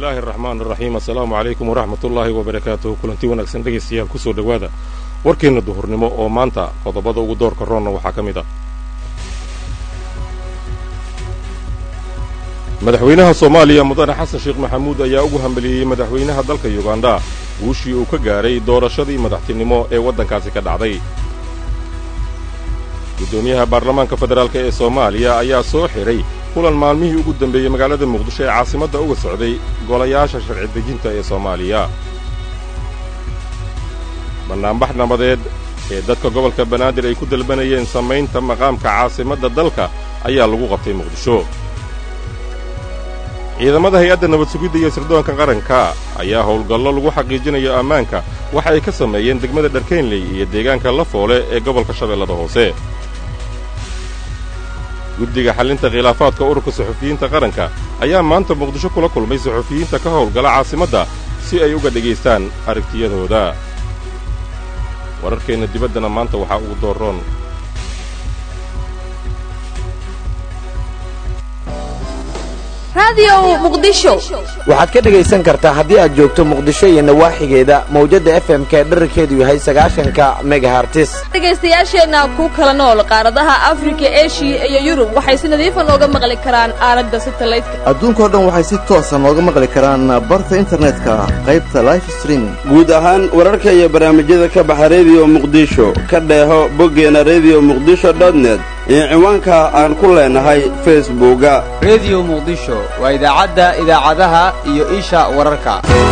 bismillaahi araxmaan araxiim assalaamu calaykum waraxmatullaahi wabarakaatuhu kulanti wanaagsan dhegaystayaal kusoo dhowaada warkeenna duhurnimo oo maanta qodobada ugu doorka roonna waxaa ka mid ah madaxweynaha soomaaliya mudane xasan sheekh maxamuud ayaa ugu hambeliyey madaxweynaha dalka yuganda guushii uu ka gaadhay doorashadii madaxtinimo ee waddankaasi ka dhacday guddoomiyaha baarlamaanka federaalk ee soomaaliya ayaa soo xidhay kulan maalmihii ugu dambeeyey magaalada muqdisho ee caasimadda uga socday golayaasha sharci dejinta ee soomaaliya bannaanbax nabadeed ee dadka gobolka banaadir ay ku dalbanayeen samaynta maqaamka caasimadda dalka ayaa lagu qabtay muqdisho ciidamada hay-adda nabad sugidda iyo sirdoonka qaranka ayaa howlgallo lagu xaqiijinayo ammaanka waxa ay ka sameeyeen degmada dharkaynley iyo deegaanka lafoole ee gobolka shabeellada hoose guddiga xallinta khilaafaadka ururka suxufiyiinta qaranka ayaa maanta muqdisho kula kulmay suxufiyiinta ka howlgala caasimadda si ay uga dhegaystaan aragtiyadooda wararkeenna dibaddana maanta waxaa ugu doorroon waxaad ka dhegaysan kartaa haddii aad joogto muqdisho iyo nawaaxigeeda mawjadda f m ka dherarkeedu yahay sagaashanka megahartis dhegaystayaasheenna ku kala nool qaaradaha afrika eshiya iyo yurub waxay si nadiifa nooga maqli karaan aalada satalaydka adduunkao dhan waxay si toosa nooga maqli karaan barta internetka qaybta life streaming guud ahaan wararka iyo barnaamijyada ka baxa rediyo muqdisho ka dheeho boggeena rediyo muqdisho dotnet iyo ciwaanka aan ku leenahay facebooka rediyo muqdisho waa idaacadda idaacadaha iyo isha wararka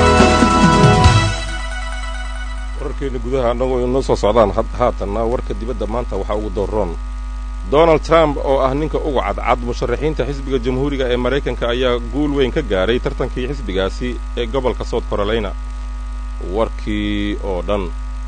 wararkeenna gudaha annagoo inoo soo socdaan haatanna warka dibadda maanta waxaa ugu doorroon donald trump oo ah ninka uga cadcad musharaxiinta xisbiga jamhuuriga ee maraykanka ayaa guul weyn ka gaadhay tartankii xisbigaasi ee gobolka south carolina warkii oo dhan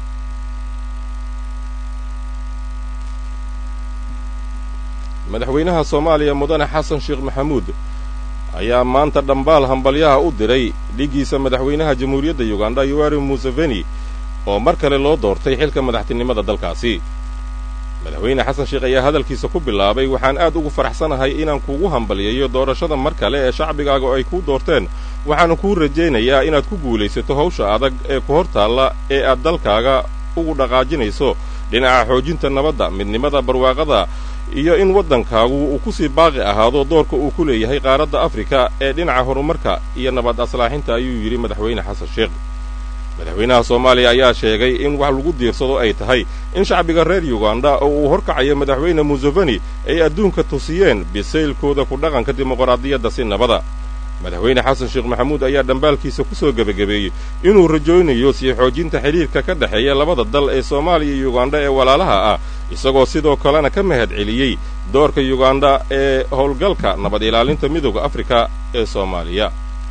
madaxweynaha soomaaliya mudane xasan sheekh maxamuud ayaa maanta dhambaal hambalyaha u diray dhiggiisa madaxweynaha jamhuuriyadda yuganda yoweri museveni oo mar kale loo doortay xilka madaxtinimada dalkaasi madaxweyne xasan sheekh ayaa hadalkiisa ku bilaabay waxaan aad ugu faraxsanahay inaan kugu hambalyeeyo doorashada mar kale ee shacbigaaga ay kuu doorteen waxaana kuu rajaynayaa inaad ku guulaysato hawsha adag ee ku hor taalla ee aad dalkaaga ugu dhaqaajinayso dhinaca xoojinta nabadda midnimada barwaaqada iyo in waddankaagu uu ku sii baaqi ahaado doorka uu ku leeyahay qaaradda afrika ee dhinaca horumarka iyo nabad aslaaxinta ayuu yidhi madaxweyne xasan sheekh madaxweynaha soomaaliya ayaa sheegay in wax lagu diirsado ay tahay in shacbiga reer yuganda oo uu horkacayo madaxweyne museveni ay adduunka tusiyeen bisaylkooda ku dhaqanka dimuqraadiyadda si nabada madaxweyne xasan sheekh maxamuud ayaa dhambaalkiisa ku soo gebagabeeyey inuu rajoonayo sii xoojinta xidhiirka ka dhexeeya labada dal ee soomaaliya iyo yuganda ee walaalaha ah isagoo sidoo kalena ka mahad celiyey doorka yuganda ee howlgalka nabad ilaalinta midooda afrika ee soomaaliya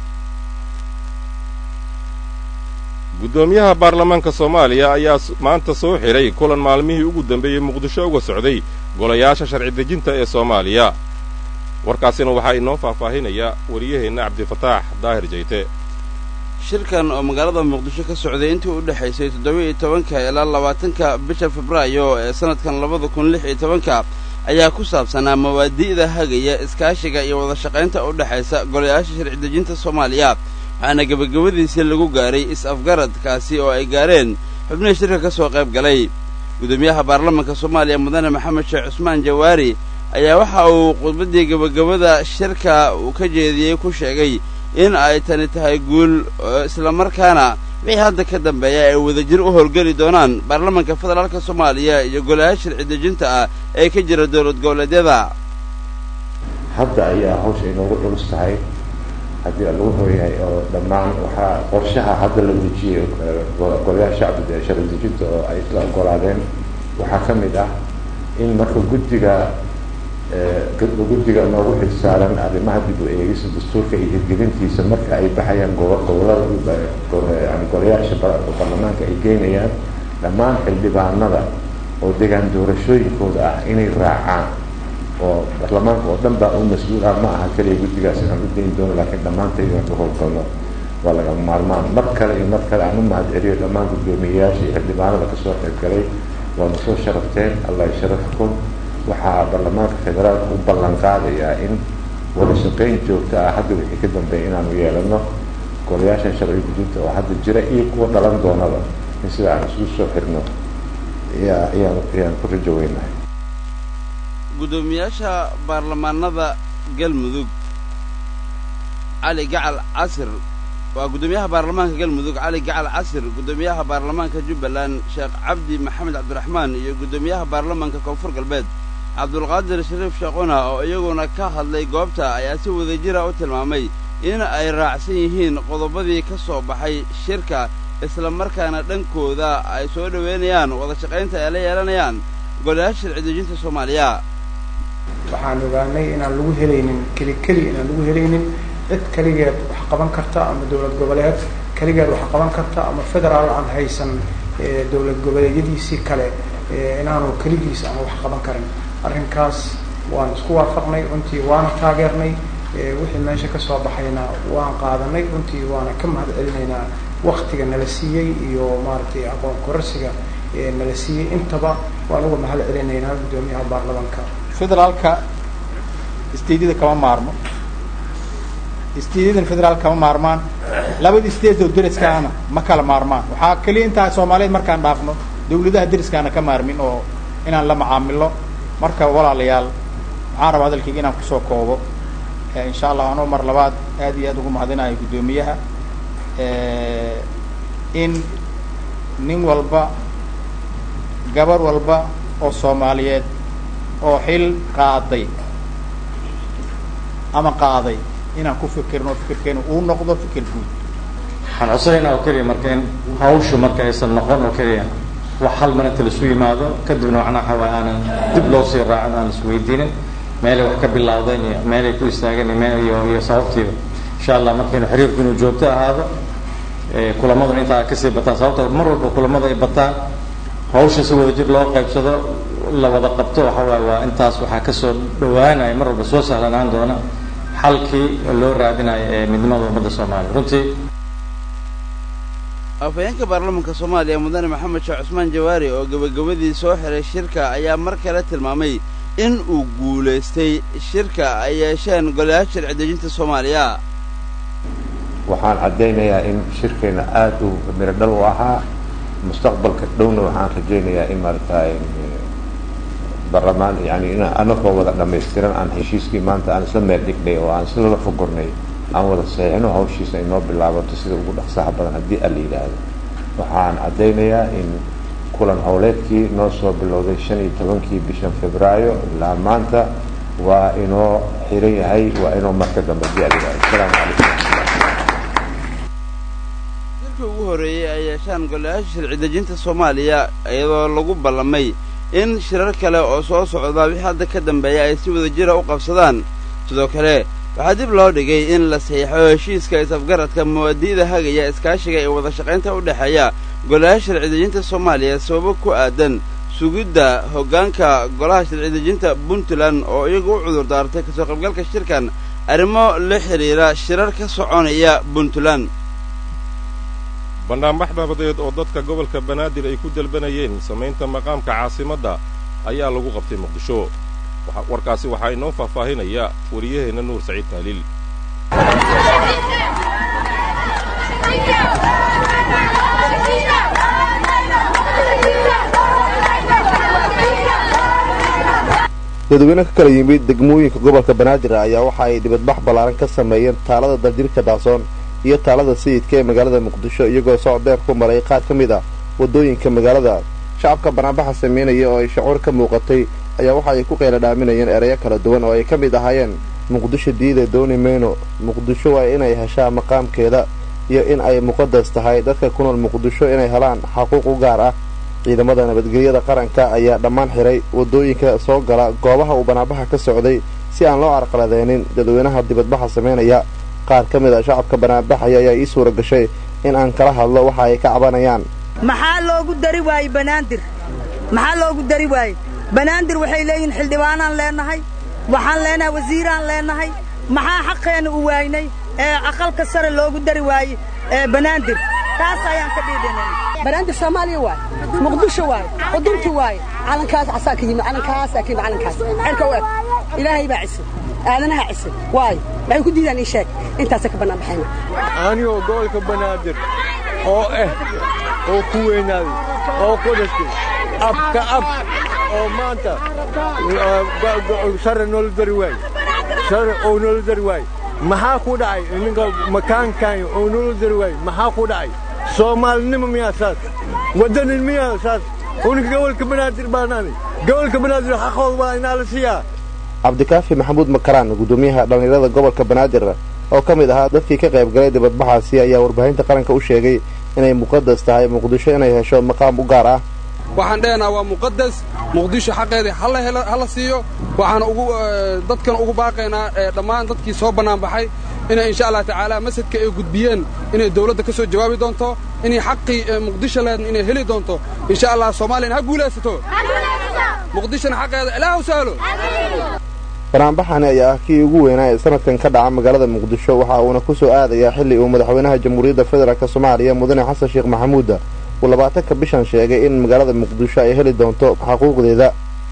guddoomiyaha baarlamaanka soomaaliya ayaa maanta soo xidhay kulan maalmihii ugu dambeeyey muqdisho uga socday golayaasha sharci dejinta ee soomaaliya warkaasina waxaa inoo faahfaahinaya wariyaheenna cabdifataax daahir jayte shirkan oo magaalada muqdisho ka socday intii u dhexaysay toddoba-iyo tobanka ilaa labaatanka bisha febraayo ee sannadkan labada kun lix iyo tobanka ayaa ku saabsanaa mawaadi'da hagaya iskaashiga iyo wadashaqaynta u dhexaysa golayaasha sharci dejinta soomaaliya waxaana gebagabadiisii lagu gaaray is-afgaradkaasi oo ay gaareen xubnihii shirka ka soo qayb galay guddoomiyaha baarlamanka soomaaliya mudane maxamed sheekh cusmaan jawaari ayaa waxa uu khudbaddii gebagabada shirka uu ka jeediyey ku sheegay in ay tani tahay guul islamarkaana wixii hadda ka dambeeya ay wadajir u howlgeli doonaan baarlamanka federaalka soomaaliya iyo golayaal sharci dejinta ah ee ka jira dowlad goboleedyada hadda ayaa hawsha inoogu culus tahay haddii lagu hooyahay oo dhammaan waxaa qorshaha hadda la dejiyey golayaal shacbiga ee sharci dejinta oo ay isla ogolaadeen waxaa ka mid ah in marka guddiga guddiga noogu xilsaaran arrimaha dib u eegista dastuurka iyo hirgelintiisa marka ay baxayaan gobolada yani golayaasha baarlamaanka ay geynayaan dhammaan xildhibaanada oo degaan doorashooyinkooda ah inay raacaan oo baarlamaanka oo dhan baa u mas-uul ah ma aha keliya guddigaas inaan u dayn doono laakiin dhammaantay inaan ka howlgalno waa lagama maarmaan mar kale iyo mar kale aan u mahad celiyo dhammaan guddoomiyeyaasha iyo xildhibaanada kasoo qayb galay waana soo sharafteen allah sharafkum waxaa baarlamaanka federaalka u ballan qaadayaa in wada shaqayn joogto ah hadda wixii ka dambeeya inaanu yeelano golayaashan sharci gudinta oo hadda jira iyo kuwa dhalan doonaba in sida aan isugu soo xirno ayaa ayaan ayaan ku rajo weynahay guddoomiyaasha baarlamaanada galmudug cali gacal casir waa guddoomiyaha baarlamaanka galmudug cali gacal casir guddoomiyaha baarlamaanka jubbaland sheekh cabdi maxamed cabdiraxmaan iyo guddoomiyaha baarlamaanka koonfur galbeed cabdulqaadir shariif sheekhuna oo iyaguna ka hadlay goobta ayaa si wadajira u tilmaamay in ay raacsan yihiin qodobadii ka soo baxay shirka isla markaana dhankooda ay soo dhoweynayaan wada shaqaynta ay la yeelanayaan golayaasha sharci dejinta soomaaliya waxaan ogaanay inaan lagu helaynin keli keli inaan lagu helaynin cid keligeed wax qaban karta ama dowlad goboleed keligeed wax qaban karta ama federaal aan haysan dowlad goboleedyadiisii kale inaanu keligiis aan wax qaban karin arrinkaas waan isku waafaqnay runtii waana taageernay wixii meesha ka soo baxayna waan qaadanay runtii waana ka mahad celinaynaa waktiga nala siiyey iyo maaragtay aqoon kororsiga nala siiyey intaba waan uga mahad celinaynaa guddoomiyaha baarlamaanka federaalka stadyada kama maarmo stadyadana federaal kama maarmaan labada state oo deriskaana ma kala maarmaan waxaa keliya intaa soomaaliyeed markaan dhaafno dawladaha deriskaana ka maarmin oo inaan la macaamilo marka walaalayaal waxaan rabaa hadalkayga inaan kusoo koobo insha allah anoo mar labaad aad iyo aad ugu mahadinayo guddoomiyaha in nin walba gabar walba oo soomaaliyeed oo xil qaaday ama qaaday inaan ku fikirno oo fikirkeenu uu noqdo fikir guud waxaan codsanaynaa oo keliya marka in hawshu marka aysan noqon oo keliya wax hal mar inta laisu yimaado kadibna macnaa waxa waay aanan dib loo sii raacin aan isweydiinin meelay wax ka bilaawdeen iyo meelay ku istaageen iyo meel iyo iyo sababtiiba insha allah markaynu xiriirku inuu joogto ahaado kulamaduna intaa kasii bataan sababta mar walba kulamada ay bataan hawsha si wada jir loo qaybsado la wada qabto waxa waay waa intaas waxaa kasoo dhawaanaya mar walba soo sahlanaan doona xalkii loo raadinayo ee midnimada ummadda soomaaliya runtii afhayeenka baarlamaanka soomaaliya mudane maxamed sheekh cusmaan jawaari oo gebagabadii soo xiray shirka ayaa mar kale tilmaamay in uu guulaystay shirka ay yeesheen golayaasha sharci dejinta soomaaliya waxaan caddaynayaa in shirkeena aada u miro dhal u ahaa mustaqbalka dhowna waxaan rajaynayaa in maaragtay barlamaan yani in anagoo wada dhamaystiran aan heshiiskii maanta aan isla meel dhignay oo aan isla la fogornay aan wada saxiixino hawshiisa inoo bilaabato sida ugu dhaqsaha badan haddii a la yidhaahdo waxaan caddaynayaa in kulan howleedkii noo soo bilowday shan iyo tobankii bishan febraayo ilaa maanta waa inoo xiran yahay waa inoo marka dambe haddii a la yidhahdo asalaamu calaykum shirkii ugu horreeyey ay yeeshaan golayaasha sharci dejinta soomaaliya iyadoo lagu ballamay in shirar kale oo soo socda wixii hadda ka dambeeya ay si wada jira u qabsadaan sidoo kale waxaa dib loo dhigay in la saxiixo heshiiska is-afgaradka muwaadi'da hagaya iskaashiga ee wada shaqaynta u dhexeeya golayaasha sharci dejinta soomaaliya sababo ku aadan sugidda hoggaanka golaha sharci dejinta puntland oo iyagu u cudur daartay kasoo qaybgalka shirkan arrimo la xidhiira shirar ka soconaya puntland bandhaanbax nabadeed oo dadka gobolka banaadir ay ku dalbanayeen samaynta maqaamka caasimadda ayaa lagu qabtay muqdisho warkaasi waxaa inoo faahfaahinaya wariyaheenna nuur saciid taaliil dadweyne ka kala yimid degmooyinka gobolka banaadir ayaa waxa ay dibadbax ballaaran ka sameeyeen taalada daljirka daasoon iyo taalada sayidka ee magaalada muqdisho iyagoo socod dheer ku maray qaar ka mid ah waddooyinka magaalada shacabka banaanbaxa sameynaya oo ay shacuur ka muuqatay ayaa waxa ay ku qayla dhaaminayeen ereyo kala duwan oo ay ka mid ahaayeen muqdisho diida dooni mayno muqdisho waa inay heshaa maqaamkeeda iyo in ay muqadas tahay dadka ku nool muqdisho inay helaan xaquuq u gaar ah ciidamada nabadgelyada qaranka ayaa dhammaan xiray waddooyinka soo gala goobaha uu banaanbaxa ka socday si aan loo carqaladeynin dadweynaha dibadbaxa sameynaya qaar ka mid a shacabka banaanbaxaya ayaa ii suura gashay in aan kala hadlo waxa ay ka cabanayaan maxaa loogu dari waayey banaadir maxaa loogu dari waayey banaadir waxay leeyihiin xildhibaanaan leenahay waxaan leenahay wasiiraan leenahay maxaa xaqeenna u waaynay ee aqalka sare loogu dari waayey ee banaadir taas ayaan ka dhiidhinay banaadir soomaaliya waay muqdisho waay qudunti waay calankaas casaa ka yimi calankaasaa ka yimi calankaas xerka u eg ilaahay baa cisa aadanaha cise waayo waxay ku diidaan ii sheeg intaasay ka bannaan baxayna anigoo gobolka banaadir oo ah oo ku weynaaday oo ku dhashtay abka ab oo maanta sare noola dari waaye sare oo noola dari waaye maxaa ku dhacay ninka makaankan oo noola dari waaye maxaa ku dhacay soomaalinimo miyaa saas waddanin miyaa saas uninka gobolka banaadir baanaani gobolka banaadir xaqooda waa inaa la siiyaa cabdikaafi maxamuud makaraan guddoomiyaha dhallinyarada gobolka banaadir oo ka mid ahaa dadkii ka qayb galay dibadbaxaasi ayaa warbaahinta qaranka u sheegay inay muqadas tahay muqdisho inay hesho maqaam u gaar ah waxaan dhehaynaa waa muqadas muqdisho xaqeedii ha la siiyo waxaan ugu dadkan ugu baaqaynaa dhammaan dadkii soo bannaanbaxay inay insha allah tacaala masjidka ay gudbiyeen inay dawladda ka soo jawaabi doonto inay xaqii muqdisho leedna inay heli doonto insha allah soomaaliyana ha guulaysato muqdishona xaqeeda ilaahu sahlo banaanbaxani ayaa ah kii ugu weynaa ee sanadkan ka dhaca magaalada muqdisho waxa uuna ku soo aadayaa xilli uu madaxweynaha jamhuuriyadda federaalk soomaaliya mudane xasan sheekh maxamuuda uu labaatanka bishan sheegay in magaalada muqdisho ay heli doonto xaquuqdeeda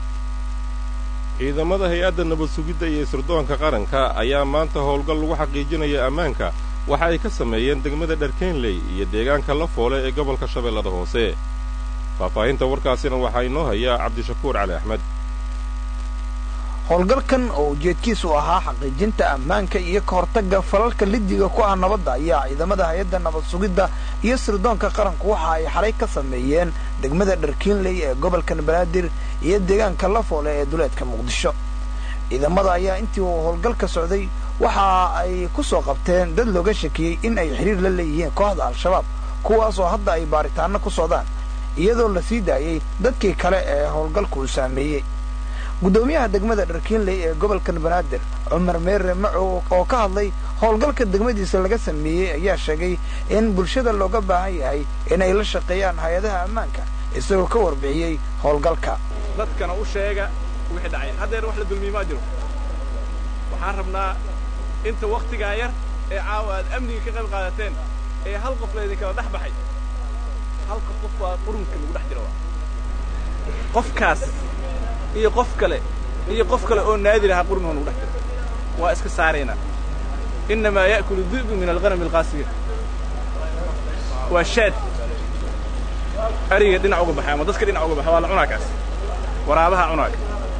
ciidamada hay-adda nabad sugidda iyo sirdoonka qaranka ayaa maanta howlgal lagu xaqiijinaya ammaanka waxa ay ka sameeyeen degmada dharkeenley iyo deegaanka la foole ee gobolka shabeellada hoose faahfaahinta warkaasina waxaa inoo hayaa cabdishakuur cali axmed howlgalkan oo ujeedkiisu ahaa xaqiijinta ammaanka iyo ka hortagga falalka lidiga ku ah nabadda ayaa ciidamada hay-adda nabad sugidda iyo sirdoonka qaranku waxa ay xalay ka sameeyeen degmada dharkiinley ee gobolkan banaadir iyo deegaanka lafoole ee duleedka muqdisho ciidamada ayaa intii uu howlgalka socday waxa ay ku soo qabteen dad looga shakiyey in ay xiriir la leeyihiin kooxda al-shabaab kuwaas oo hadda ay baaritaanno ku socdaan iyadoo la sii daayey dadkii kale ee howlgalku uu saameeyey guddoomiyaha degmada dharkiinley ee gobolkan banaadir cumar meere macow oo ka hadlay howlgalka degmadiisa laga sameeyey ayaa sheegay in bulshada looga baahan yahay inay la shaqeeyaan hay-adaha ammaanka isagoo ka warbixiyey howlgalka dadkana u sheega wixii dhacay haddeer wax la dulmiye maa jiro waxaan rabnaa inta wakhtigaa yar ee caawa aad amniga ka qayb qaadateen ee hal qof laydinkala dhex baxay halka qof baa qurunka lagu dhex jira qofkaas iyo qof kale iyo qof kale oo naadir ahaa qurmiga lagu dhex jiro waa iska saaraynaa innamaa ya'kulu di'bu min alghanami alqaasiya waa shaad ariga dhinac uga baxay ama dadka dhinac uga baxay waa la cunaa kaas waraabaha cunaaga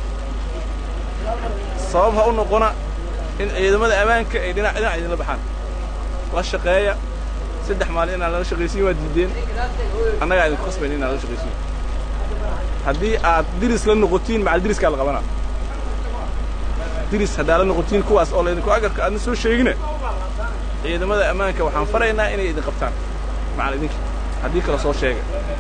sabab ha u noqona in ciidamada ammaanka ay dhinac dhinac idinla baxaan la shaqeeya saddex maalin inaan lala shaqaysiin waa diideen annagaa idinku khasbayn inaan lala shaqaysiin haddii aad diris la noqotiin macal diriskaa la qabanaa diris haddaa la noqotiin kuwaas oo laydinku agarka aadna soo sheegina ciidamada ammaanka waxaan faraynaa inay idin qabtaan macal idinka haddii kale soo sheega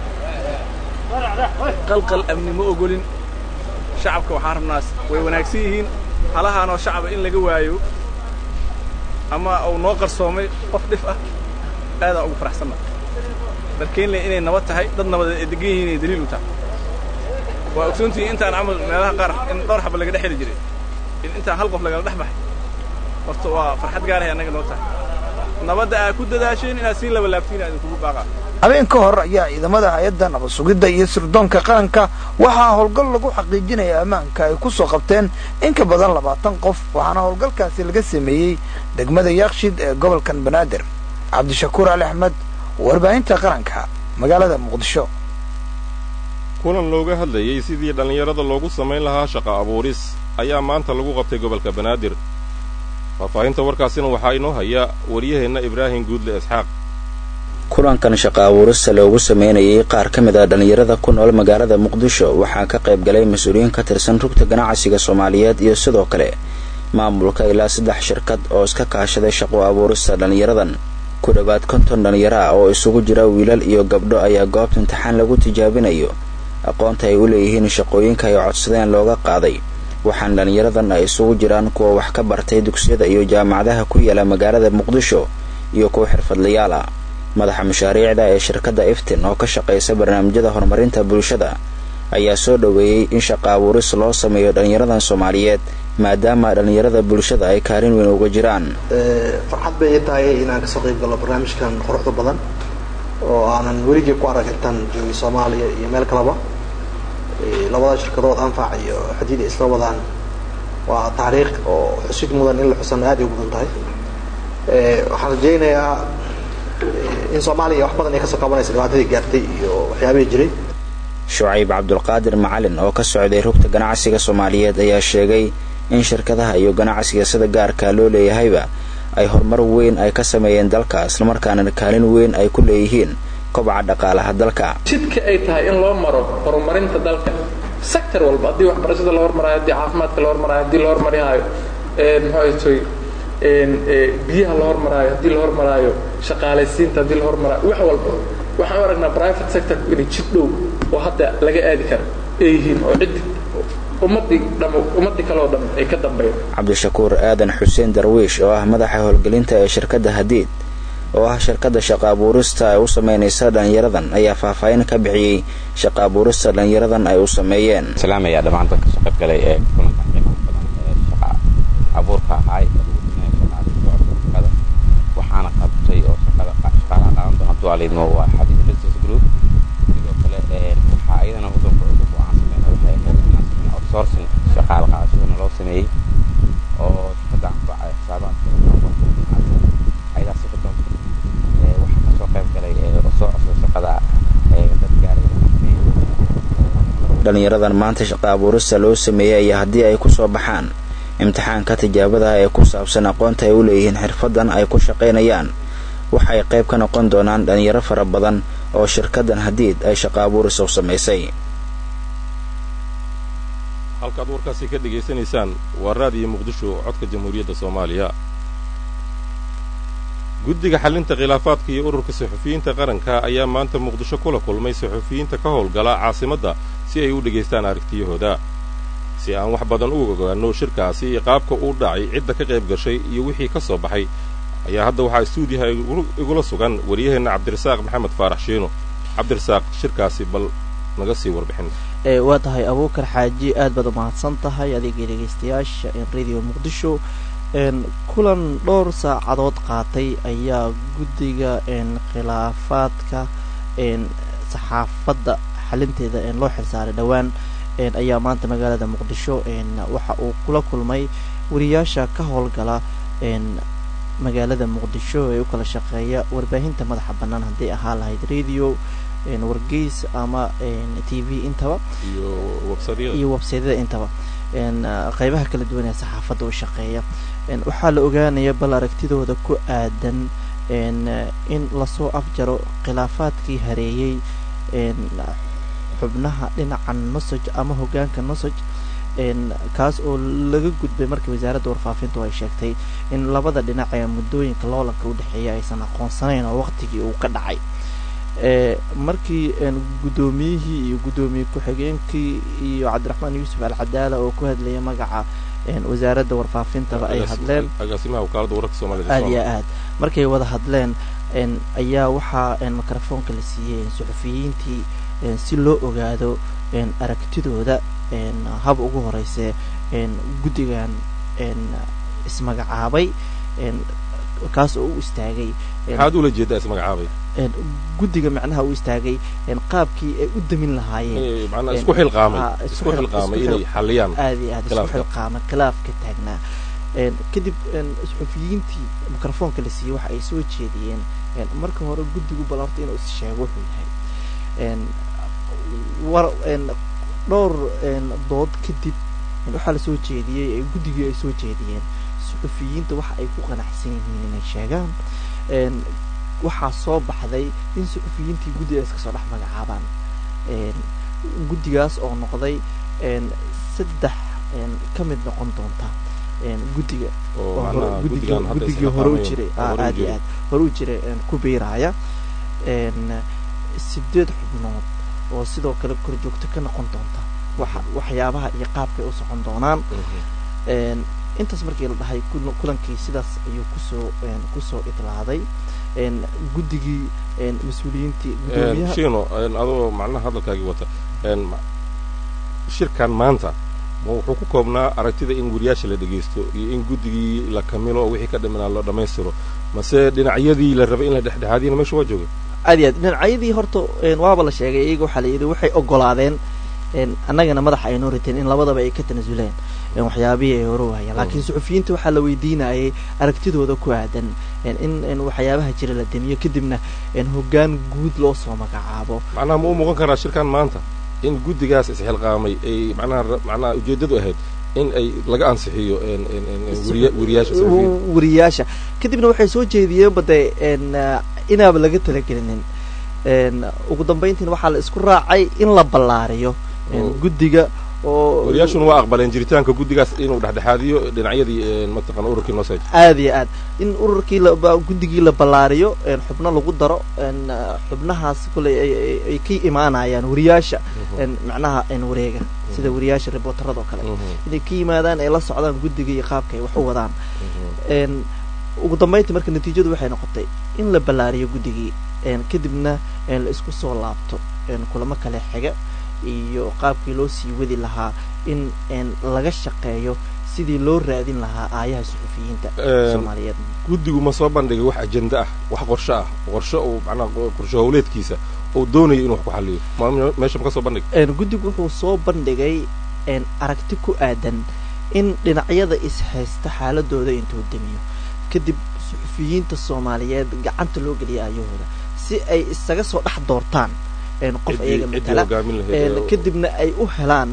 qalqal amni ma ogolin shacabka waxaan rabnaas way wanaagsan yihiin halahaanoo shacaba in laga waayo ama uu noo qarsoomay qof dhif ah aadaan ugu faraxsanna darkeenley inay nabad tahay dad nabadeed ay degan yihiin inay daliil u tahay waa ogsoontihiin intaan camal meelaha qaar in dhowr xaba laga dhex heli jiray in intaan hal qof lagala dhex baxay horta waa farxad gaarahay annaga noo tahay nabadda aad ku dadaasheen inaad sii laba laabtiin aan idinkugu baaqaa habeen ka hor ayaa ciidamada hay-adda nabad sugidda iyo sirdoonka qaranka waxaa howlgal lagu xaqiijinaya ammaanka ay ku soo qabteen in ka badan labaatan qof waxaana howlgalkaasi laga sameeyey degmada yaakshid ee gobolkan banaadir cabdishakuur ali axmed warbaahinta qaranka magaalada muqdisho kulan looga hadlayey sidii dhallinyarada loogu samayn lahaa shaqa abuuris ayaa maanta lagu qabtay gobolka banaadir faahfaahinta warkaasina waxaa inoo haya waryaheenna ibraahim guudle isxaaq kulankan shaqa abuurista loogu sameynayay qaar ka mid a dhallinyarada ku nool magaalada muqdisho waxaa ka qayb galay mas-uuliyiin ka tirsan rugta ganacsiga soomaaliyeed iyo sidoo kale maamulka ilaa saddex shirkad oo iska kaashaday shaqo abuurista dhallinyaradan ku dhowaad konton dhallinyaro ah oo isugu jira wiilal iyo gabdho ayaa goobta imtixaan lagu tijaabinayo aqoonta ay u leeyihiin shaqooyinka ay codsadeen looga qaaday waxaana dhallinyaradan ay isugu jiraan kuwa wax ka bartay dugsiyada iyo jaamacadaha ku yaala magaalada muqdisho iyo kuwa xirfadlayaal ah madaxa mashaariicda ee shirkadda iftin oo ka shaqaysa barnaamijyada horumarinta bulshada ayaa soo dhoweeyey in shaqa abuuris loo sameeyo dhallinyaradan soomaaliyeed maadaama dhallinyarada bulshada ay kaalin weyn uga jiraan farxad bay ii tahay inaan kasoo qayb galno barnaamijkan quruxda badan oo aanan weligii ku arag intaan joogay soomaaliya iyo meel kaleba labada shirkadood anfac iyo xadiid ay isla wadaan waa taariikh oo xusid mudan in la xusana aad ay u mudan tahay waxaan rajaynayaa in soomaaliya wax badan ay kasoo qabanaysa dhibaatadii gaartay iyo waxyaabihii jiray shucayb cabdulqaadir macalin oo ka socday rugta ganacsiga soomaaliyeed ayaa sheegay in shirkadaha iyo ganacsiga sida gaarka loo leeyahayba ay horumar weyn ay ka sameeyeen dalka islamarkaana kaalin weyn ay ku leeyihiin kobaca dhaqaalaha dalka jidka ay tahay in loo maro horumarinta dalka sector walba haddii waxbarashada la hormarayo haddii caafimaadka la hormarayo haddii la hormarihaayo muxuu biyaha la hormaraayo haddii la hormaraayo shaqaalaysiinta haddii la hormaraayo wax walba waxaan u aragnaa private sector inay jid dhow oo hadda laga aadi karo ay yihiin oo ciddi ummadii dham ummadii kale oo dhan ay ka dambeeyaan cabdishakuur aadan xuseen darwiish oo ah madaxa howlgelinta ee shirkadda hadiid oo ah shirkadda shaqa abuurista ay u samaynaysa dhallinyaradan ayaa faahfaahin ka bixiyey shaqa abuurista dhallinyaradan ay u sameeyeen salaamaya dhammaan dadka soo qayb galay ee kulankan qiimaha badan ee shaqa abuurka ahaay shaqada waxaana qabtay oo shaqada shaqaalaha qaadan doona dualiidmo waa xadiid business group sidoo kale waxaa ayadana waddanka cusub oo aan sameyna waxay ahayd inaan sameyna outsourcing shaqaala qaadashadana loo sameeyey oo shirkadda anfaca xisaabaadka ayadaa si xidon waxaa kasoo qayb galay oo soo cosday shaqada dad gaaraya dhallinyaradan maanta shaqa abuurista loo sameeyey ayaa haddii ay kusoo baxaan imtixaanka tijaabada ee ku saabsan aqoonta ay u leeyihiin xirfadan ay ku shaqaynayaan waxay qayb ka noqon doonaan dhallinyaro fara badan oo shirkaddan hadiid ay shaqa abuurista u samaysay halkaad warkaasi ka dhegaysanaysaan waa raadiyo muqdisho codka jamhuuriyadda soomaaliya guddiga xallinta khilaafaadka iyo ururka saxufiyiinta qaranka ayaa maanta muqdisho kula kulmay saxufiyiinta ka howlgala caasimadda si ay u dhegaystaan aragtiyahooda si aan wax badan u ogaanno shirkaasi iyo qaabka uu dhacay cidda ka qayb gashay iyo wixii ka soo baxay ayaa hadda waxaa istuudiyaha igula sugan waryaheenna cabdirasaaq maxamed faarax shiino cabdirasaaq shirkaasi bal naga sii warbixin waa tahay abuukar xaaji aad baad umahadsan tahay adigii dhegaystayaasha radio muqdisho kulan dhowr saacadood qaatay ayaa guddiga khilaafaadka saxaafadda xalinteeda loo xilsaaray dhowaan ayaa maanta magaalada muqdisho waxa uu kula kulmay wariyaasha ka howlgala magaalada muqdisho ee u kala shaqeeya warbaahinta madaxa bannaan hadday ahaa lahayd radio wargeys ama t v intaba iyo websaydyada intaba qeybaha kala duwan ee saxaafadda u shaqeeya waxaa la ogaanaya bal aragtidooda ku aadan in lasoo afjaro khilaafaadkii hareeyey xubnaha dhinaca nosoj ama hogaanka nosoj kaas oo laga gudbay markii wasaaradda warfaafintu ay sheegtay in labada dhinac ee muddooyinka loolanka u dhexeeya aysan aqoonsanayn oo waqtigii uu ka dhacay markii guddoomiyihii iyo guddoomiye ku-xigeenkii iyo cabdiraxmaan yuusuf alcadaala oo ku hadlayay magaca wasaaradda warfaafintaba ay hadleen aad iyo aad markay wada hadleen ayaa waxaa mikrofoonka la siiyey suxufiyiintii si loo ogaado aragtidooda hab ugu horeyse guddigan ismagacaabay kaas oo u istaagay maxaad ula jeedaa ismagacaabay guddiga macnaha u istaagay qaabkii ay u damin lahaayeen macnaa isku xilqaamay isku xilqaamay inay xalliyaan aad iyo aad isku xilqaamay khilaaf ka taagnaa kadib suxufiyiintii mikrofoonka la siiyey waxa ay soo jeediyeen marka hore guddigu bal horta inuu is sheego wuxuu yahay war dhowr dood kadib waxaa lasoo jeediyey guddigii ay soo jeediyeen suxufiyiinta waxa ay ku qanacsan yihiin inay sheegaan waxaa soo baxday in suxufiyiintii guddigaas kasoo dhex magacaabaan guddigaas oo noqday saddex ka mid noqon doonta guddiga guddigii hore u jiray aad iyo aad hore u jiray ku biiraaya sideed xubnood oo sidoo kale korjoogto ka noqon doonta waxyaabaha iyo qaabkay u socon doonaan intaas markii la dhahay kulankii sidaas ayuu kusoo kusoo idlaaday guddigii mas-uuliyiintii shino adoo macnaha hadalkaagii wata shirkan maanta ma wuxuu ku koobnaa aragtida in wariyaasha la dhegaysto iyo in guddigii la kamilo oo wixii ka dhimanaa la dhammaystiro mase dhinacyadii la rabay in la dhexdhexaadiyana meesha waa jooga aad iyo aad dhinacyadii horta waaba la sheegay iyaga waxaa la yidhi waxay ogolaadeen annagana madaxa ay noo riteen in labadaba ay ka tanasuleen waxyaabihii ay hore wahayaan laakiin suxufiyiinta waxaa la weydiinayay aragtidooda ku aadan in waxyaabaha jira la demiyo kadibna hoggaan guud loo soo magacaabo macnaha ma u muuqan karaa shirkan maanta in guddigaas isxilqaamay ay macnaha macnaha ujeeddadu ahayd in ay laga ansixiyo wariyaasha wariyaasha kadibna waxay soo jeediyeen bade inaaba laga talagelinin ugu dambayntiina waxaa la isku raacay in la ballaariyo guddiga oo wariyaashuna waa aqbaleen jiritaanka guddigaas inuu dhexdhexaadiyo dhinacyadii mataqana ururkii noseg aad iyo aad in ururkii guddigii la ballaariyo xubno lagu daro xubnahaas koley ay ka imaanayaan wariyaasha macnaha wareega sida wariyaasha reporterada oo kale inay ka yimaadaan ay la socdaan guddiga iyo qaabka ay wax u wadaan ugu dambayntii marka natiijadu waxay noqotay in la ballaariyo guddigii kadibna la isku soo laabto kulamo kale xiga iyo qaabkii loo sii wadi lahaa in laga shaqeeyo sidii loo raadin lahaa aayaha suxufiyiinta soomaaliyeed guddigu ma soo bandhigay wax ajenda ah wax qorsho ah qorsho uu macnaha qorsho howleedkiisa uu doonayo inuu wax ku xaliyo meesha ma ka soo bandhig guddigu wuxuu soo bandhigay aragti ku aadan in dhinacyada ishaysta xaaladooda intuu demiyo kadib suxufiyiinta soomaaliyeed gacanta loo geliya aayahooda si ay isaga soo dhex doortaan qof iyaga matala kadibna ay u helaan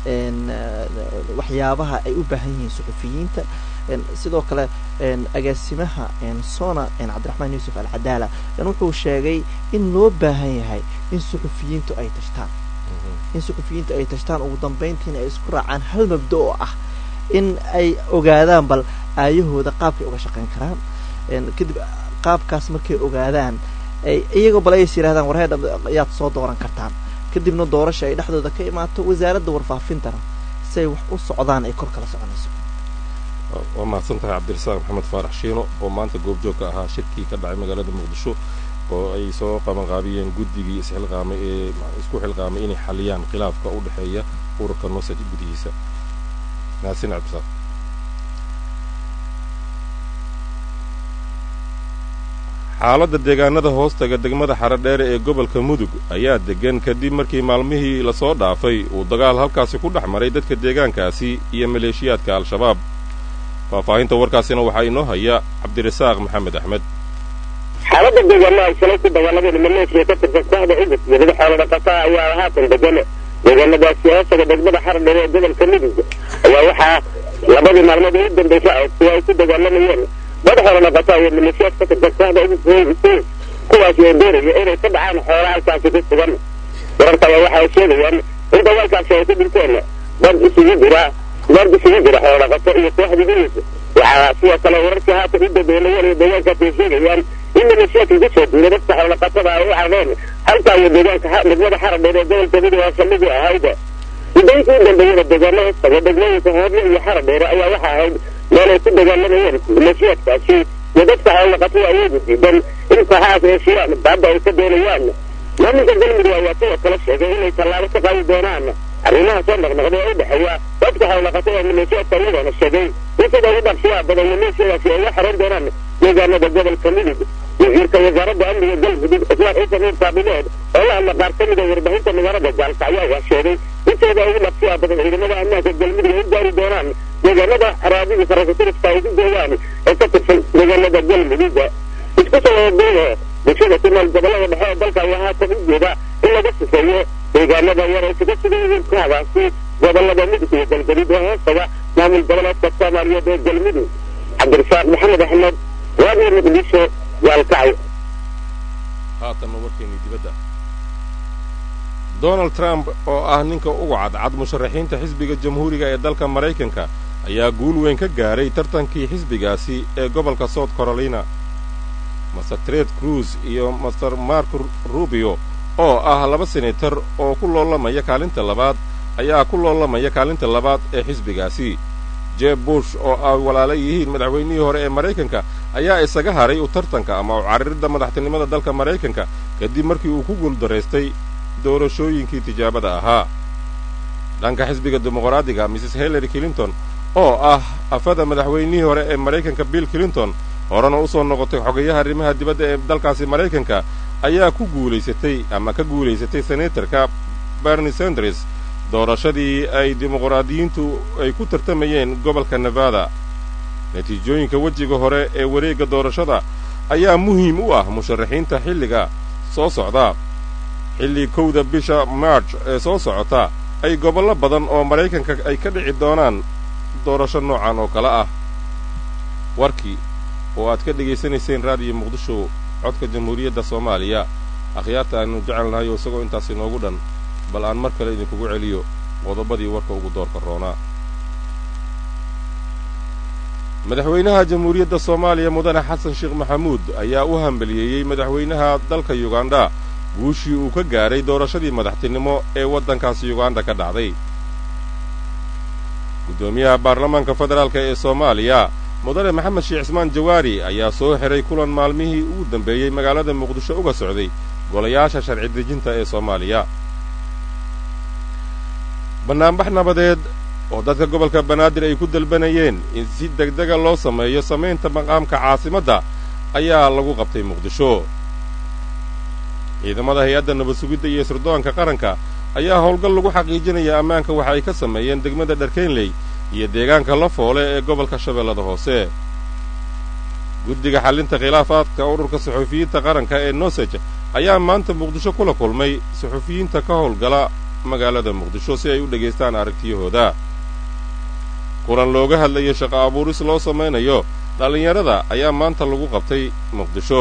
waxyaabaha ay u baahan yihiin suxufiyiinta sidoo kale agaasimaha sona cabdiraxmaan yuusuf alcadaala wuxuu sheegay in loo baahan yahay in suxufiyiintu ay tashtaan in suxufiyiintu ay tashtaan ugu dambayntiina ay isku raacaan hal mabda oo ah in ay ogaadaan bal aayahooda qaabkay uga shaqayn karaan kadib qaabkaas markay ogaadaan iyagoo bal ays yidhahdaan warheedha ayaad soo dooran kartaan kadibna doorasha ay dhexdooda ka imaato wasaaradda warfaafintana si ay wax u socdaan ay kor kala soconayso waa mahadsan tahay cabdirasaaq maxamed faarax shiino oo maanta goobjoogka ahaa shirkii ka dhacay magaalada muqdisho oo ay soo qabanqaabiyeen guddigii isxilqaamay ee isku xilqaamay inay xaliyaan khilaafka u dhexeeya ururka nosaj gudihiisa mahadsan cabdirasaaq xaaladda deegaanada hoostaga degmada xaradheere ee gobolka mudug ayaa deggan kadib markii maalmihii lasoo dhaafay uu dagaal halkaasi ku dhex maray dadka deegaankaasi iyo maleeshiyaadka al-shabaab faahfaahinta warkaasina waxaa inoo haya cabdirasaaq maxamed axmed xaaladda deegaanaha shalay ku dagaalamada maleeshiya ka tirsan kooxda cudub dibada xoolo dhaqataa ayaa haatan degan deegaanadaasi hoostaga degmada xaradheere ee gobolka mudug ayaa waxaa labadii maalmood ugu dambaysa kuwa ay ku dagaalamayeen dad xoolo dhaqataa iyo maleeshiyaad ka tirsan kooxda cudub kuwaasi oo doonaya inay ka dhacaan xoolo halkaasi ku sugan wararka ayaa waxa ay sheegayaan in dagaalkaasi ay ku dhinteen dad isugu jira dad isugu jira xoolo dhaqato iyo kooxda cudub waxaa sidoo kale wararkii haatan u dambeynayeen iyo deegaankaasi ay sheegayaan in maleeshiyaadka ku soo duulay dadka xoolo dhaqatada ay u cadeen halkaa iyo deegaanka degmada xaradheer ee gobolka mudug oo saldhigii ahayd muddooyinkii u dambeeyada deegaano hoostaga degmooyinka hoorle iyo xaradheere ayaa waxa ahayd meel ay ku dagaalamayeen maleeshiyaadkaasi iyo dadka xoolo dhaqatada awoodi diidan in kooxahaas heshiiyaan baadda ay ka doonayaan maamulka galmudug ayaa sidoo kale sheegay inay tallaabo ka qaadi doonaan arrimaha soo noqnoqday ee u dhexeeya dadka xoolo dhaqatada maleeshiyaadka iyagoona sheegay in sida ugu dhaqsiyaa badan maleeshiyadaasi ay la xeran doonaan deegaanada gobolka mudug wasiirka wasaaradda amniga galmudug islaan ciise nuur kaabileed oo la hadla qaar ka mid a warbaahinta magaalada gaalkacyo ayaa sheegay in sida ugu dhaqsiyaa badan ciidamada ammaanka galmudug ay u gaari doonaan deegaanada araadida sarakatirifka ay ku gooyaan ee ka tirsan deegaanada galmudug isku soo wadaduubo bulshada ku nool gobolada dhexe ee dalka ayaa haatan u jeeda in laga sifeeyo deegaanada yar ay kaga sugan yihiin kooxdaasi gobolada mudug iyo galgaduud oo hoostaga maamul goboleedka soomaaliyeed ee galmudug cabdirasaaq maxamed axmed radio muqdisho gaalkacyo haatanna warkeennii dibadda donald trump oo ah ninka ugu cadcad musharaxiinta xisbiga jamhuuriga ee dalka maraykanka ayaa guul weyn ka gaaray tartankii xisbigaasi ee gobolka south carolina master tred cruz iyo master mark rubio oo ah laba senator oo ku loolamaya kaalinta labaad ayaa ku loolamaya kaalinta labaad ee xisbigaasi jeb bush oo ay walaala yihiin madaxweynihii hore ee maraykanka ayaa isaga haray u tartanka ama u cariridda madaxtinimada dalka maraykanka kadib markii uu ku guuldaraystay doorashooyinkii tijaabada ahaa dhanka xisbiga dimuqraadiga mrs hillary clinton oo ah afada madaxweynihii hore ee maraykanka bill clinton horena u soo noqotay xogayaha arrimaha dibadda ee dalkaasi maraykanka ayaa ku guulaysatay ama ka guulaysatay senatarka bernie sanders doorashadii ay dimuqraadiyiintu ay ku tartamayeen gobolka nevada natiijooyinka wejiga hore ee wareegga doorashada ayaa muhiim u ah musharaxiinta xilliga soo socda xilli kowda bisha march ee soo socota ay gobollo badan oo maraykanka ay ka dhici doonaan doorasho noocan oo kale ah warkii oo aad ka dhegaysanayseen raadiyo muqdisho codka jamhuuriyadda soomaaliya akhyaarta aanu jecelnahay oo isagoo intaas inoogu dhan bal aan mar kale idinkugu celiyo qodobadii warka ugu doorka roonaa madaxweynaha jamhuuriyadda soomaaliya mudane xasan sheekh maxamuud ayaa u hambaliyeeyey madaxweynaha dalka yugandha guushii uu ka gaadhay doorashadii madaxtinimo ee waddankaasi yuganda ka dhacday guddoomiyaha baarlamaanka federaalka ee soomaaliya mudane maxamed sheekh cismaan jawaari ayaa soo xiray kulan maalmihii ugu dambeeyey magaalada muqdisho uga socday golayaasha sharci dejinta ee soomaaliya bannaanbax nabadeed oo dadka gobolka banaadir ay ku dalbanayeen in si degdega loo sameeyo samaynta maqaamka caasimadda ayaa lagu qabtay muqdisho ciidamada hay-adda nabad sugidda iyo sirdoonka qaranka ayaa howlgal lagu xaqiijinaya ammaanka waxa ay ka sameeyeen degmada dharkeynley iyo deegaanka la foole ee gobolka shabeellada hoose guddiga xallinta khilaafaadka ururka suxufiyiinta qaranka ee nosej ayaa maanta muqdisho kula kulmay suxufiyiinta ka howlgala magaalada muqdisho si ay u dhegaystaan aragtiyahooda kulan looga hadlayo shaqo abuuris loo samaynayo dhallinyarada ayaa maanta lagu qabtay muqdisho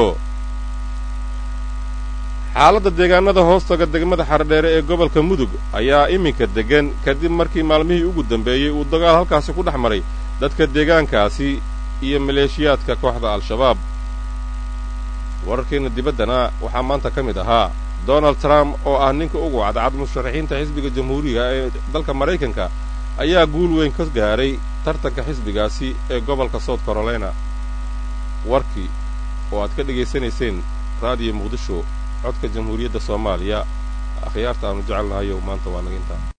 xaaladda deegaanada hoostaga degmada xardheere ee gobolka mudug ayaa iminka deggan kadib markii maalmihii ugu dambeeyey uu dagaal halkaasi ku dhex maray dadka deegaankaasi iyo maleeshiyaadka kooxda al-shabaab wararkeenna dibaddana waxaa maanta ka mid ahaa donald trump oo ah ninka ugu cadcad musharaxiinta xisbiga jamhuuriga ee dalka maraykanka ayaa guul weyn ka gaadhay tartanka xisbigaasi ee gobolka south carolina warkii oo aad ka dhegaysanayseen raadiyo muqdisho codka jamhuuriyadda soomaaliya akhyaarta aanu jecelnahayow maanta waa naga intaa